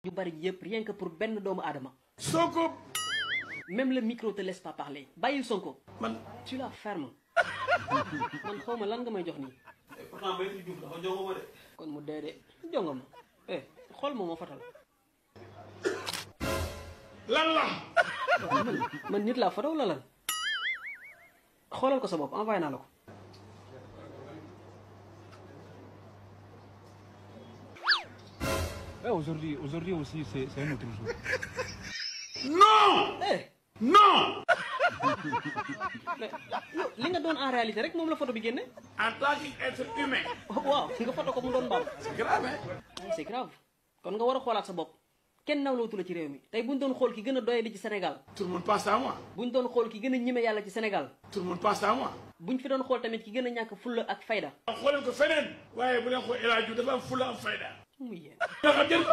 yu bari yëpp rien que pour benn doomu aadama Sonko même le micro te laisse pas parler bàyyil Sonko man tu la fermes man xaw ma lan nga may jox nii pourtant Maître Diouf dafa jongo ma de kon mu dee de jonga ma eh xool ma ma fatal lan la man man nit laa foto wala lan xoolal ko sa bopp envoyé naa la ko Ouais, aujourd'hui, aujourd'hui aussi, c'est c'est un autre jour. non eh non mais yow li nga doon en réalité rek moom la photo bi génne en tant qu'être humain waaw nga photo ko mu doon mbaam c'est grave hein c'est grave kon nga war a xoolaat sa bopp kenn nawlootu la ci réew mi tey buñ doon xool ki gën a doyadi ci Sénégal tout le monde pense à moi buñ doon xool ki gën a ñime yàlla ci Sénégal tout le monde pense à moi buñ fi doon xool tamit ki gën a ñàkk fulla ak fayda xooleen ko feneen waaye bu leen xool El Hadj Diouf dafa am fulla am fayda muy yéen nga xam ngeen ko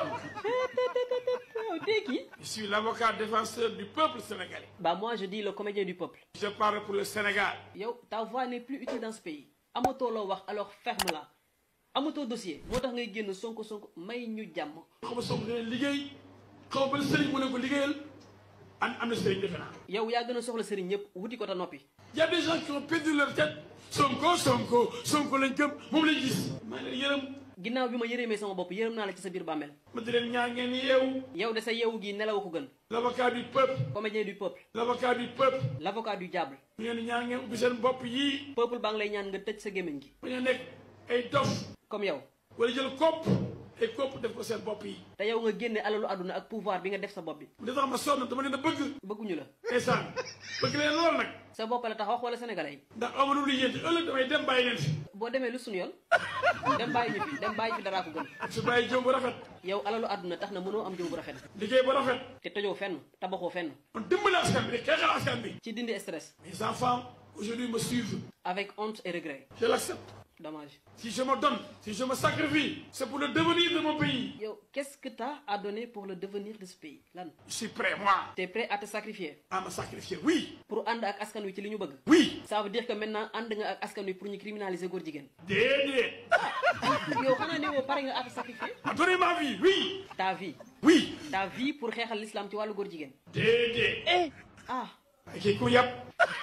yow tey kii je suis l'avocat défenseur du peuple sénégalais bah moi je dis le comédien du peuple je parle pour le Sénégal yow ta voix n'est plus utile dans ce pays amatoo loo wax alors ferme-la amatoo dossier moo tax ngay génn sonko sonko may ñu jàmm xaw ma Sonko dina liggéey xaw ma ban sëriñ mu ne ko liggéeyal am am na sëriñ defe naa yow yaa gën a soxla sëriñ ñëpp wuti ko ta noppi y a des gens qui ont perdu leur tête Sonko Sonko Sonko lañ gëm moom lañ gis maa ngi leen yërëm ginnaaw bi ma yërëmee sama bopp yërëm naa la ci sa biir bàmmeel ma di leen ñaan ngeen yeewu yow de sa yeewu gi nelaw ko gën l'avocat du peuple comédien du peuple l'avocat du peuple l'avocat du diable ngeen ñaan ngeen ubbi seen bopp yii peuple baa ngi lay ñaan nga tëj sa gémmiñ gi ba ñu nekk ay dof comme yow wala jël kopp ay kopp def ko seen bopp yi te yow nga génne alalu àdduna ak pouvoir bi nga def sa bopp bi li tax ma sonn dama leen a bëgg bëgguñu la ndeysaan bëgg leen lool nag sa bopp la tax wax wala sénégalais yi ndax amanu lu yéen ëllëg damay dem bàyyi leen fi boo demee lu suñu yoon dem bàyyi ñu fi dem bàyyi fi daraa ko gën su bàyyi jëm bu rafet yow alalu àdduna tax na mënoo am jëw bu rafet liggéey bu rafet te tojoo fenn tabaxoo fenn man dimbali askan bi di xeexal askan bi ci dindi stress mes enfants aujourd'hui me suivent avec honte et regret je l'accepte dommage si je me donne si je me sacrifie c'est pour le devenir de mon pays yow qu'est-ce que t'as à donner pour le devenir de ce pays lan je suis prêt moi t'es prêt à te sacrifier à me sacrifier oui pour ànd ak askan wi ci li ñu bëgg oui ça veut dire que maintenant ànd nga ak askan wi pour ñu criminaliser góor jigéen déedéet yow xanaa ne woo pare nga à te sacrifier à donner ma vie oui ta vie oui ta vie pour xeexal l'islam ci wàllu góor jigéen déedéet ah ay kii ku yàpp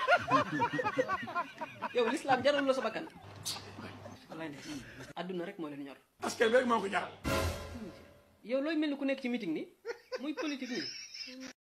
yow l'islam jarul la sa bakkan wallaay ne adduna rek moo leen ñor askan bi rek moo ko jaral yow looy mel ni ku nekk ci meeting ni muy politique nii